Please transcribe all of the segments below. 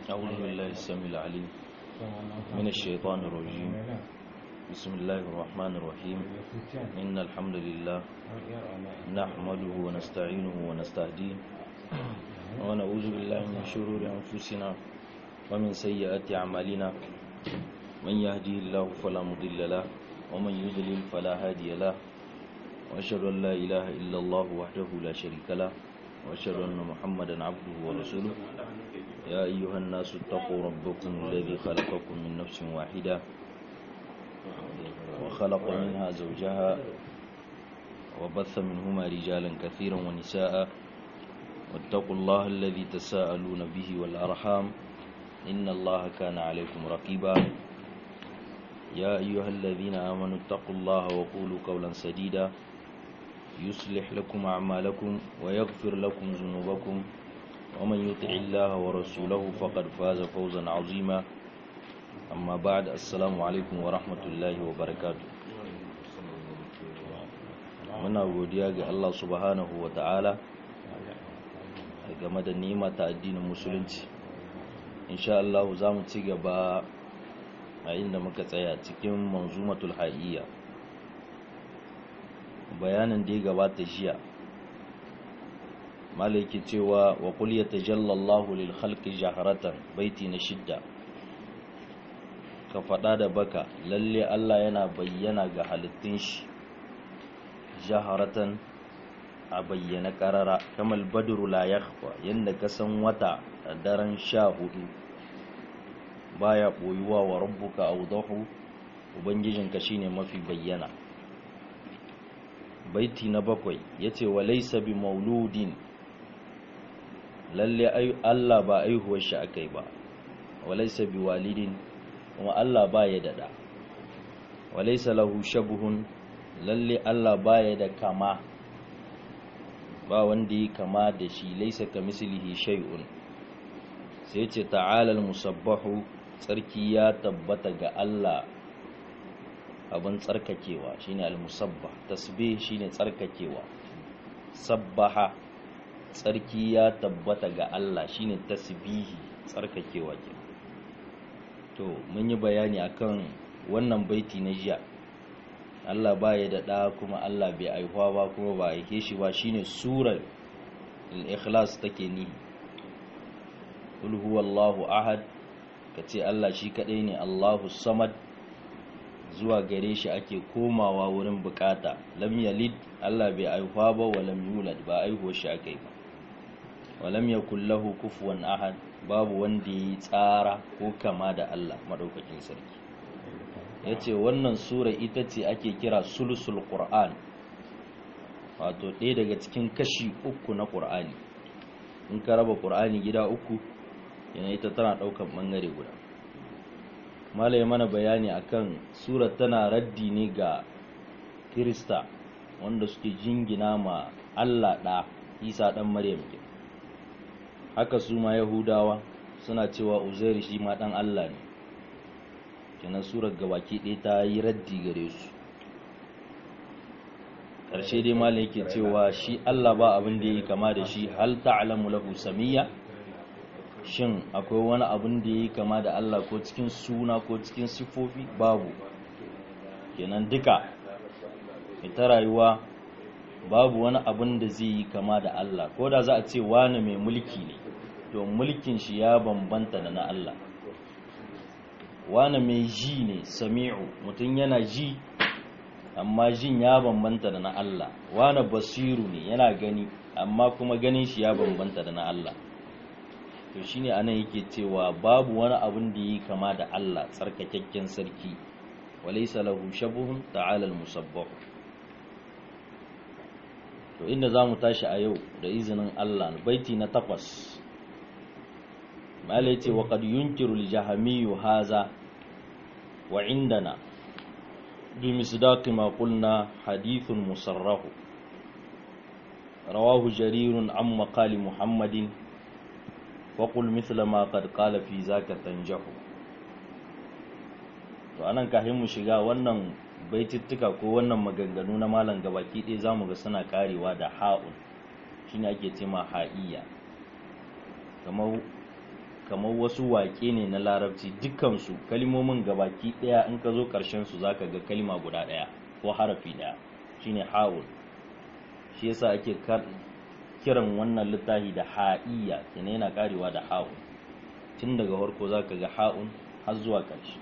أعوذ بالله السميع العليم من الشيطان الرجيم بسم الله الرحمن الرحيم إن الحمد لله نحمده ونستعينه ونستهديه ونعوذ بالله من شرور أنفسنا ومن سيئات أعمالنا من يهديه الله فلا مضل له ومن يضلل فلا هادي له وأشهد أن لا إله إلا الله وحده لا شريك له وأشهد أن محمدا عبده ورسوله يا أيها الناس اتقوا ربكم الذي خلقكم من نفس واحدة وخلق منها زوجها وبث منهما رجالا كثيرا ونساء واتقوا الله الذي تساءلون به والأرحام إن الله كان عليكم رقيبا يا أيها الذين آمنوا اتقوا الله وقولوا قولا سديدا يصلح لكم أعمالكم ويغفر لكم ذنوبكم ومن يطع الله ورسوله فقد فاز فوزا عظيما أما بعد السلام عليكم ورحمة الله وبركاته muna godiya ga Allah subhanahu wa ta'ala game da nima ta addinin musulunci insha Allah za mu ci gaba a inda muka tsaya cikin manzumatul ha'iyya bayanin da ya gabata jiya malaki cewa wa qul yatajalla Allahu lil khalqi jaharatan baiti na shidda ka faɗa da baka lalle Allah yana bayyana ga halittun shi jaharatan a bayyana karara kamal badru la yakhfa yanda ka san wata a daren sha hudu baya boyuwa wa rabbuka awdahu ubangijinka shine mafi bayyana baiti na bakwai yace wa laysa bi mauludin lalle Allah ba aihuwar shi akai ba wa laysa bi walidin kuma Allah ba ya dada wa laysa lahu shabhun lalle Allah ba ya da kama ba wanda yi kama da shi laysa kamislihi shay'un sai ce ta'ala al-musabbahu tsarki ya tabbata ga Allah abin tsarkakewa shine al-musabbah tasbih shine tsarkakewa sabbaha tsarki ya tabbata ga Allah shine tasbihi tsarkakewa ke to mun yi bayani akan wannan baiti na jiya Allah ba ya da ɗa kuma Allah bai aihuwa ba kuma ba aike shi ba shine surar al-ikhlas take ni qul huwallahu ahad kace Allah shi kadai ne Allahu samad zuwa gare shi ake komawa wurin bukata lam yalid Allah bai aihuwa ba wa lam yulad ba aihuwar shi akai ba wa lam yakul lahu kufuwan ahad babu wanda yi tsara ko kama da Allah madaukakin sarki yace wannan sura ita ce ake kira sulusul qur'an wato ɗaya daga cikin kashi uku na qur'ani in ka raba qur'ani gida uku yana ita tana ɗaukan ɓangare guda malai mana bayani akan surar tana raddi ne ga kirista wanda suke jingina ma Allah ɗa isa ɗan maryam ke haka su ma yahudawa suna cewa uzairi shi ma ɗan Allah ne kenan surar gabaki ɗaya ta yi raddi gare su ƙarshe dai malai yake cewa shi Allah ba abin da ya yi kama da shi hal ta'lamu lahu samiyya shin akwai wani abin da ya yi kama da Allah ko cikin suna ko cikin siffofi babu kenan duka ita rayuwa babu wani abin da zai yi kama da Allah ko da za a ce wani mai mulki ne to mulkin shi ya bambanta da na Allah wani mai ji ne sami'u mutum yana ji amma jin ya bambanta da na Allah wani basiru ne yana gani amma kuma ganin shi ya bambanta da na Allah to shine anan yake cewa babu wani abin da yi kama da Allah tsarkakakken sarki walaysa lahu shabuhun ta'ala al-musabbah to inda zamu tashi a yau da izinin Allah baiti na takwas malai ce wa qad yunkiru al-jahmi haza wa indana bi misdaqi ma qulna hadithun musarrahu rawahu jarirun amma qali muhammadin waƙul mithla ma qad qala fi zaka tanjahu to anan kafin mu shiga wannan baitittuka ko wannan maganganu na malam gabaki ɗaya zamu ga suna karewa da ha'un shine ake ce ma ha'iyya kamar kamar wasu waƙe ne na larabci dukkansu kalmomin gabaki ɗaya in ka zo ƙarshen su zaka ga kalma guda ɗaya ko harafi ɗaya shine ha'ul shi yasa ake kiran wannan littafi da ha'iyya kenan yana karewa da ha'un tun daga farko zaka ga ha'un har zuwa ƙarshe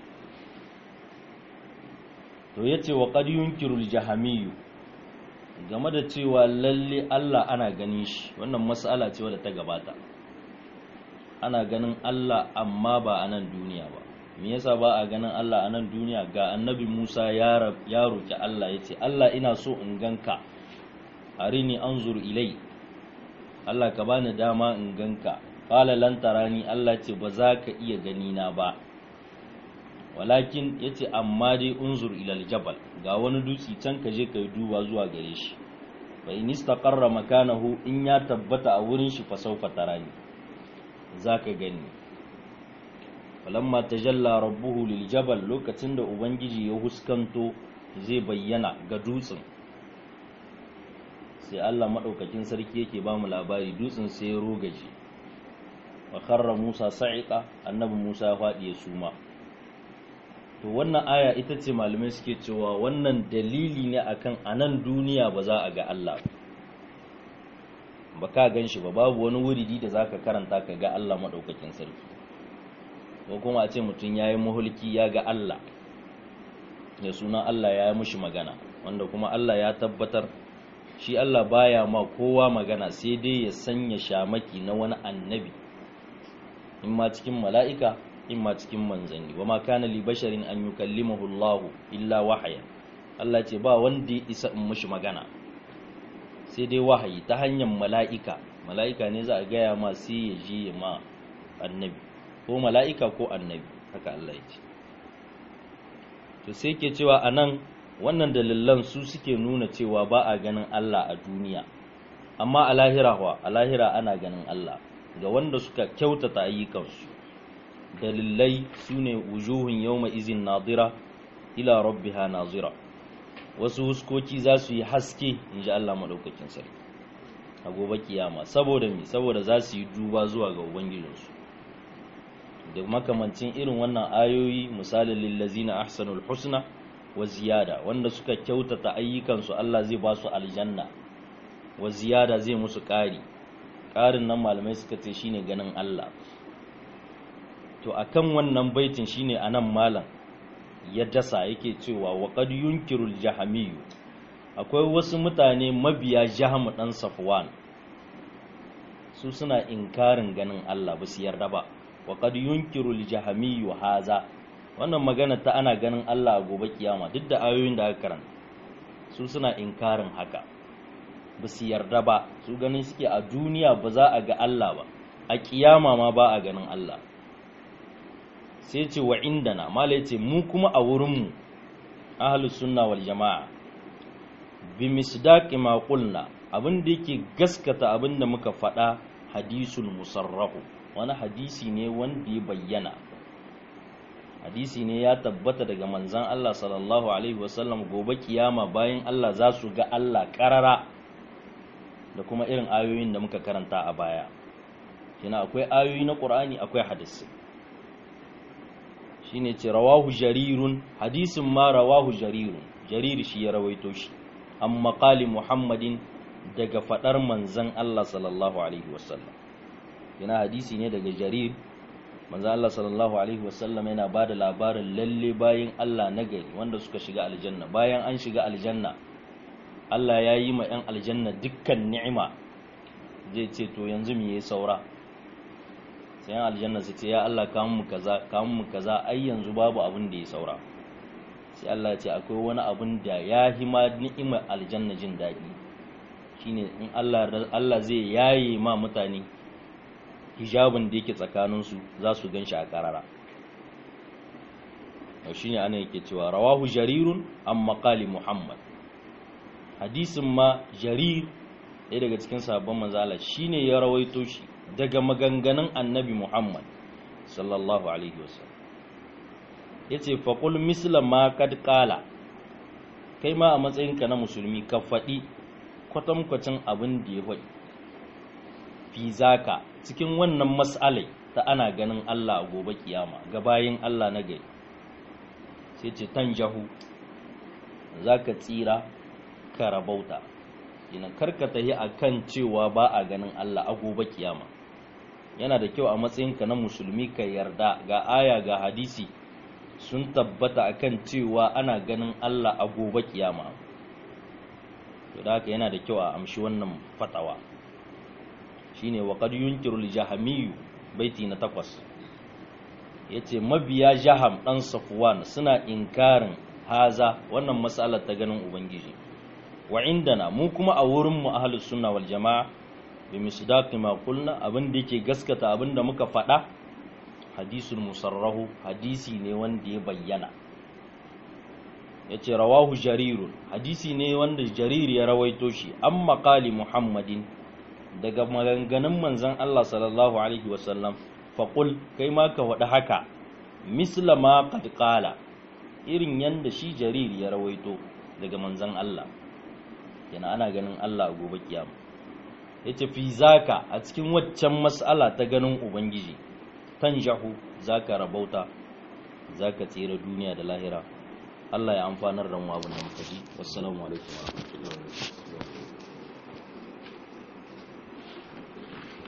to yace wa qad yunkiru al-jahamiyyu game da cewa lalle Allah ana ganin shi wannan mas'ala ce wadda ta gabata ana ganin Allah amma ba a nan duniya ba me yasa ba a ganin Allah a nan duniya ga annabi Musa ya ya roki Allah yace Allah ina so in ganka arini anzur ilai Allah ka bani dama in ganka qala lan tarani Allah ce ba za ka iya gani na ba walakin yace amma dai unzur ilal jabal ga wani dutsi can ka je kai duba zuwa gare shi fa in istaqarra makanahu in ya tabbata a wurin shi fa sawfa tarani zaka gani falamma tajalla rabbuhu lil jabal lokacin da ubangiji ya huskanto zai bayyana ga dutsen sai Allah madaukakin sarki yake ba mu labari dutsen sai ya rogaje wa kharra Musa sa'iqa annabi Musa ya fadi ya suma to wannan aya ita ce malamai suke cewa wannan dalili ne akan anan duniya ba za a ga Allah ba ka gan shi ba babu wani wuridi da zaka karanta ka ga Allah madaukakin sarki ko kuma a ce mutum yayi muhulki ya ga Allah ya suna Allah ya yi mushi magana wanda kuma Allah ya tabbatar shi Allah baya ma kowa magana sai dai ya sanya shamaki na wani annabi in ma cikin mala'ika in ma cikin manzanni wa ma kana li basharin an yukallimahu Allah illa wahaya Allah ce ba wanda ya isa in mushi magana sai dai wahayi ta hanyar mala'ika mala'ika ne za a gaya ma sai ya je ma annabi ko mala'ika ko annabi haka Allah ya ce to sai ke cewa anan wannan dalilan su suke nuna cewa ba a ganin Allah a duniya amma a lahira wa a lahira ana ganin Allah ga wanda suka kyautata ayyukansu dalilai su ne wujuhun yawma izin nadira ila rabbiha nazira wasu huskoki za su yi haske in ji Allah maɗaukakin sarki a gobe kiyama saboda mi saboda za su yi duba zuwa ga ubangijinsu da makamancin irin wannan ayoyi misalin lillazina ahsanul husna wa ziyada wanda suka kyautata ayyukansu Allah zai ba su aljanna wa ziyada zai musu ƙari ƙarin nan malamai suka ce shine ganin Allah to akan wannan baitin shine anan malam ya dasa yake cewa wa qad yunkirul jahamiyu akwai wasu mutane mabiya jahamu dan safwan su suna inkarin ganin Allah ba su yarda ba wa qad yunkirul jahamiyu haza wannan magana ta ana ganin Allah a gobe kiyama duk da ayoyin da aka karanta su suna inkarin haka ba su yarda ba su ganin suke a duniya ba za a ga Allah ba a kiyama ma ba a ganin Allah sai ce wa indana mala yace mu kuma a wurinmu ahlus sunna wal jama'a bi misdaqi ma qulna abin da yake gaskata abin da muka faɗa hadisul musarrahu wani hadisi ne wanda ya bayyana hadisi ne ya tabbata daga manzan Allah sallallahu alaihi wasallam gobe kiyama bayan Allah za su ga Allah karara da kuma irin ayoyin da muka karanta a baya kina akwai ayoyi na Qur'ani akwai hadisi shine ce rawahu jarirun hadisin ma rawahu jarirun jarir shi ya rawaito shi an maqali muhammadin daga fadar manzan Allah sallallahu alaihi wasallam yana hadisi ne daga jarir manzan Allah sallallahu alaihi wasallam yana ba da labarin lalle bayan Allah nagari wanda suka shiga aljanna bayan an shiga aljanna Allah ya yi ma 'yan aljanna dukkan ni'ima zai ce to yanzu me yayi saura sai yan aljanna su ce ya Allah kamun mu kaza kamun mu kaza ai yanzu babu abin da ya saura sai Allah ya ce akwai wani abin da ya hima ni'imar aljanna jin daɗi shine in Allah Allah zai yaye ma mutane hijabin da yake tsakanin su za su ganshi a karara to shine ana yake cewa rawahu jarirun an maqali muhammad hadisin ma jarir ɗaya daga cikin sabon manzala shine ya rawaito shi daga maganganun annabi Muhammad sallallahu Alaihi wasallam ya ce faƙul misla ma kad ƙala kai ma a matsayinka na musulmi ka faɗi kwatankwacin abin da ya faɗi fi zaka cikin wannan mas'alai ta ana ganin Allah a gobe kiyama ga bayin Allah na gari sai ce tan jahu zaka tsira ka rabauta ina karkata yi akan cewa ba a ganin Allah a gobe kiyama yana da kyau a matsayinka na musulmi ka yarda ga aya ga hadisi sun tabbata akan cewa ana ganin Allah a gobe kiyama to da haka yana da kyau a amshi wannan fatawa shine wa qad yunkiru al-jahmiyyu baiti na takwas yace mabiya jaham dan safwan suna inkarin haza wannan mas'alar ta ganin ubangiji wa indana mu kuma a wurin mu ahlus sunna wal jamaa bi misdaqi ma qulna abin da yake gaskata abin da muka faɗa hadisul musarrahu hadisi ne wanda ya bayyana yace rawahu jarirun hadisi ne wanda jarir ya rawaito shi an maqali muhammadin daga maganganun manzon Allah sallallahu alaihi wasallam faqul kai ma ka wada haka misla ma qad qala irin yanda shi jarir ya rawaito daga manzon Allah yana ana ganin Allah a gobe kiyama yace fi zaka a cikin waccan mas'ala ta ganin ubangiji tanjahu zaka rabauta zaka tsira duniya da lahira Allah ya amfanar da mu abin da muka ji wassalamu alaikum warahmatullahi wabarakatuh